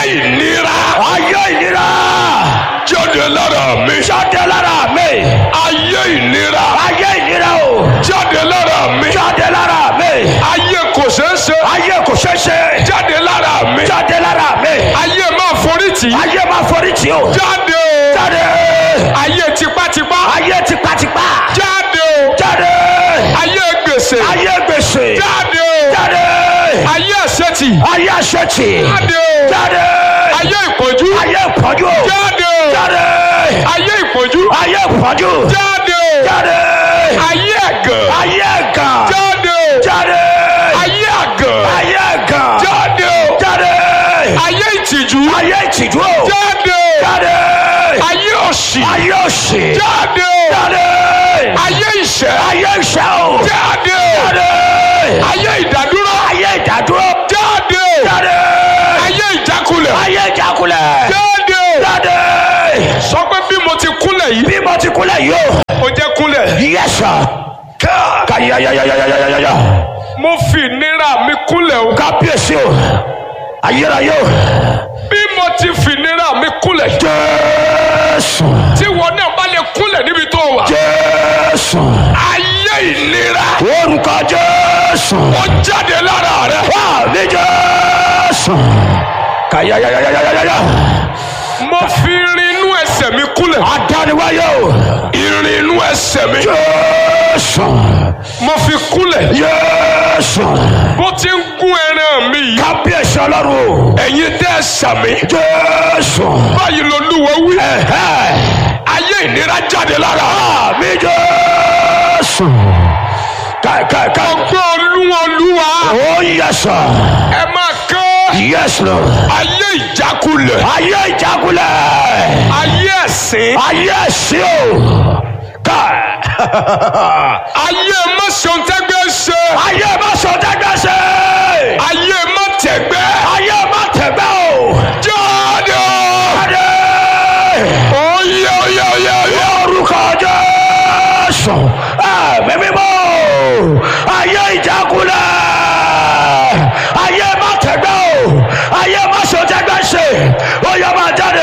ìnira ayé ìnira jáde lára mi jáde lára mi ayé ìnira ayé ìnira o jáde lára mi jáde lára mi ayé kò ṣeé ṣe ayé kò ṣeé ṣe jáde lára mi jáde lára mi ayé máa forí tì í ayé máa forí tì o jáde o jáde ayé tipátipá ayé tipátipá jáde o jáde ayé gbèsè ayé gbèsè jáde o jáde ayé àṣetì ayé àṣetì jáde o jáde ayé ìpọ́njú ayé ìpọ́njú jáde o jáde ayé ìpọ́njú ayé ìpọ́njú jáde o jáde ayé ẹ̀gàn ayé ẹ̀gàn jáde o jáde ayé àgàn ayé ẹ̀gàn jáde o jáde ayé ìtìjú ayé ìtìjú jáde o jáde ayé òṣì ayé òṣì jáde o jáde ayé ìṣẹ́ ayé ìṣẹ́ o jáde o jáde ayé ìdádúró ayé ìdádúró jáde o jáde ayé ìjákulẹ̀ ayé ìjákulẹ̀ jáde o jáde sọ pé bí mo ti kúnlẹ̀ yìí bí mo ti kúnlẹ̀ yìí o mo jẹ́ kúnlẹ̀ yẹ́sà ká yáyáyáyáyáyá mo fi ìnira mi kúnlẹ̀ o kábíyèsí o ayérayé o bí mo ti fi ìnira mi kúnlẹ̀ jésù tí wọn náà bá lè kúnlẹ̀ níbi tó wà jésù ayé ìnira orúkọ jésù ó jáde lára rẹ àmì jésù ká yáyáyáyáyá mo fi irin inú ẹsẹ̀ mi kúnlẹ̀ adániwáyé o irin inú ẹsẹ̀ mi jésù mo fi kúnlẹ̀ jésù bó ti ń gún ẹran mi yìí kábíyèsí ọlọ́run o ẹ̀yin tẹ́ ẹ sàmì jésù báyìí lolúwa wí ẹ̀hẹ́ ayé ìnira jáde lára àmì jésù káìkáìká ọgbọ́n olúwa olúwa ó yẹsà ẹ máa kán yẹsù lọ ayé ìjákulẹ̀ ayé ìjákulẹ̀ ayé ẹ̀sìn ayé ẹ̀sìn o ká ayé mọ́sọ̀ntẹ́gbẹ́ ṣe ayé má sọ dẹ́gbẹ́ ṣe ayé mọ́tẹ̀gbẹ́ ayé má tẹ̀gbẹ́ o jáde o jáde oyè oyè oyè oyè orúkọ jésù ẹ̀mí mímọ́ ayé ìjákulẹ̀ ayé má tẹ̀gbẹ́ o ayé má sọ dẹ́gbẹ́ ṣe ó yẹ máa jáde.